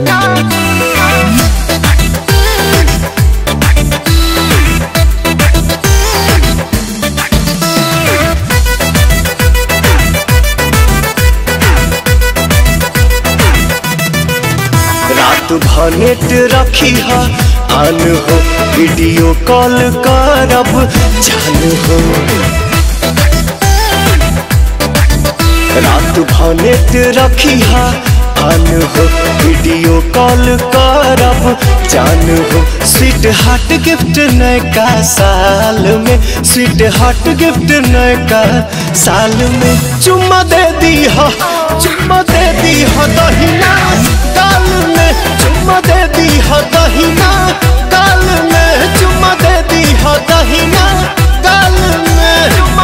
रात भनेट रखी है आन हो वीडियो कॉल करब जान हो रात भनेट रखी है आन हो वीडियो कॉल करब जान हो स्वीट हार्ट गिफ्ट नयका साल में स्वीट हार्ट गिफ्ट नयका साल में चुम्मा दे दी हो चुम्मा दे दी हो दहिना काल में चुम्मा दे दी हो दहिना काल में चुम्मा दे दी हो दहिना काल में चुम्मा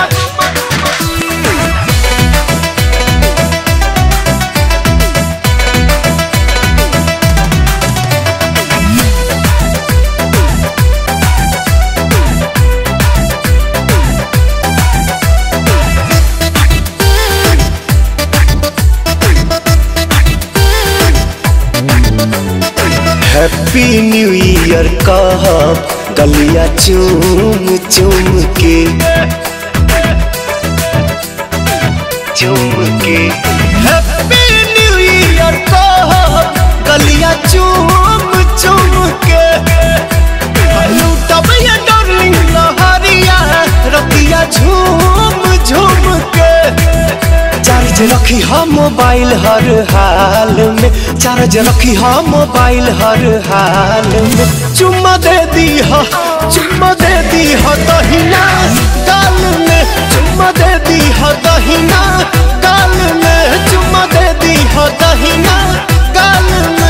हैप्पी न्यू ईयर कहब गलिया चूम चूम के चूम के हैप्पी न्यू ईयर कहब गलिया चूम चूम के लूटब ये डार्लिंग लहरिया रतिया झूम झूम के चार्ज रखी हम मोबाइल हर हाल में चार्ज रखी हम मोबाइल हर हाल में चुम्मा दे दी हो चुम्मा दे दी हो दहिना काल में चुम्मा दे दी हो दहिना काल में चुम्मा दे दी हो दहिना काल में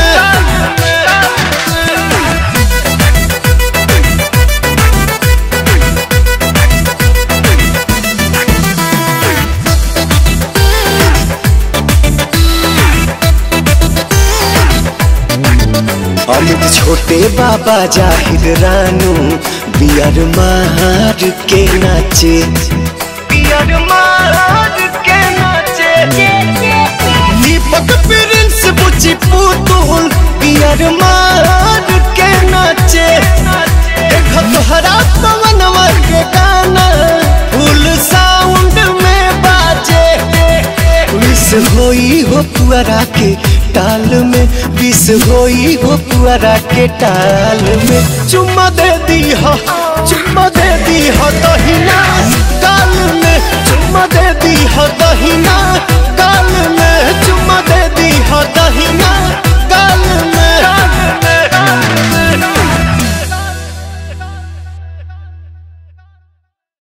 अमित छोटे बाबा जाहिर रानू बियर मार के नाचे बियर मार के नाचे दीपक प्रिंस बुची पुतुल बियर मार के नाचे देखो तोहरा पवनवा के गाना फुल साउंड में बाजे विष होई हो पुअरा के टाल में विष होई हो पुअरा के टाल में चुम्मा दे दी हो चुम्मा दे दी हो दहिना काल में चुम्मा दे दी हो दहिना काल में